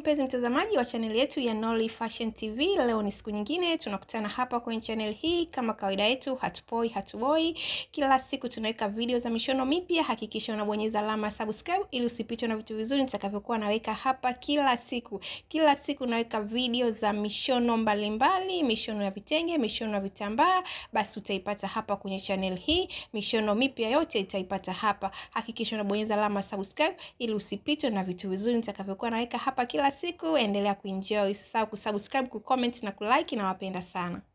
mpenzi mtazamaji wa chaneli yetu ya Nolly Fashion TV. Leo ni siku nyingine tunakutana hapa kwenye channel hii, kama kawaida yetu, hatupoi hatuboi. Kila siku tunaweka video za mishono mipya. Hakikisha unabonyeza alama subscribe ili usipitwe na vitu vizuri nitakavyokuwa naweka hapa kila siku. Kila siku naweka video za mishono mbalimbali mbali, mishono ya vitenge, mishono ya vitambaa, basi utaipata hapa kwenye channel hii. Mishono mipya yote itaipata hapa. Hakikisha unabonyeza alama subscribe ili usipitwe na vitu vizuri nitakavyokuwa naweka hapa kila siku. Endelea kuenjoy, usisahau kusubscribe, kucomment na kulike. Nawapenda sana.